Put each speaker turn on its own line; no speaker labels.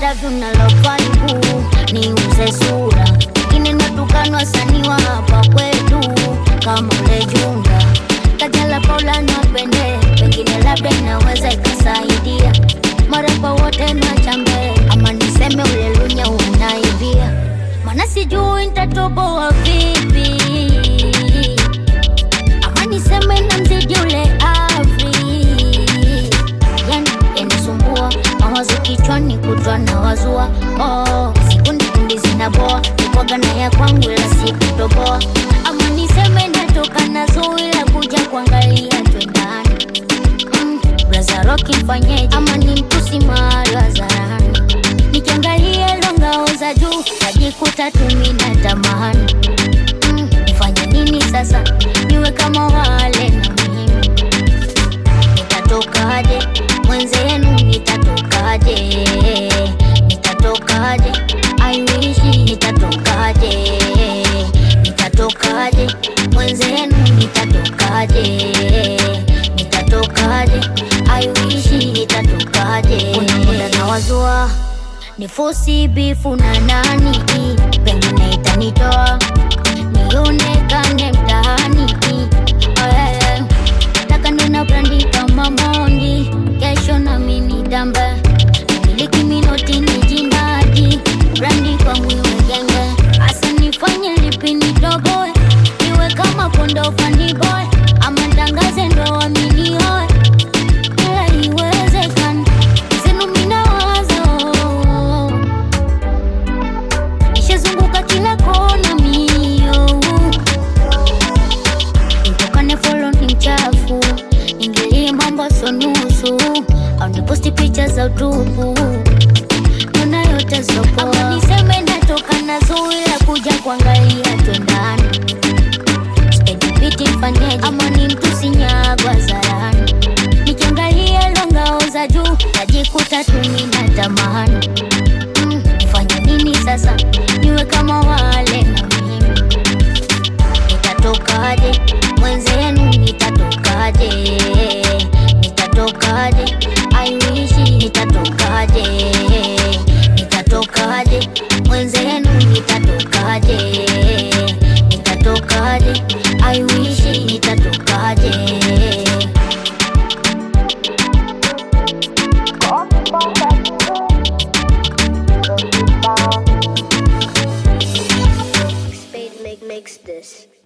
interview na lovaibu ni uze sura ingine natukanwa sani wa hapa kwetu kama ule junda kajala paula napende pengine labda inaweza ikasaidia marapa wote nachambe ama niseme ule lunya unaibia mana sijui ntatoboa vipi ama niseme na mzidi ule Afri, yani yanisumbua mawazo kichwani kutwa na wazua oh, sikundi kundi zinaboa ikwaga na ya kwangu ila sikutoboa ama niseme natoka nazo ila kuja kuangalia twendani mm, braza roki mfanyeje ama ni mtusi mahali hadharani nikiangalia longao za juu najikuta tumi na tamani mm, nifanye nini sasa niwe kama wale na mimi nitatokaje mwenzenu nitatokaje nitatokaje aiwishi nitatokaje nitatokaje mwenzenu nitatokaje nitatokaje aiwishi nitatokaje kuna muda na wazua ni fosi bifu na nani pengine itanitoa nionekane mtaani Eh, nataka nina brandi kama mondi kesho nami nitambe miliki minoti ni jinadi brandi kwangu iwe genge hasa nifanye lipi nitoboe iwe kama kondo fani boy ama ntangaze ndo waminioe ila iwezekani zenu minawazo nishazunguka kila kona mio nitokane folo ni mchafu ingilie mambo so nusu au niposti picha za utupu nona yote zopoa ama niseme natoka nazo ila kuja kuangalia twendani spedipiti mfanyeje ama ni mtusi nyagwa zarani nikiangalia longao za juu najikuta tumi na tamani mm, nifanye nini sasa niwe kama wale na mimi nitatokaje mwenzenu nitatokaje nitatokaje aiwishi nitatokaje nitatokaje mwenzenu nitatokaje nitatokaje aiwishi nitatokaje
Spade make makes this.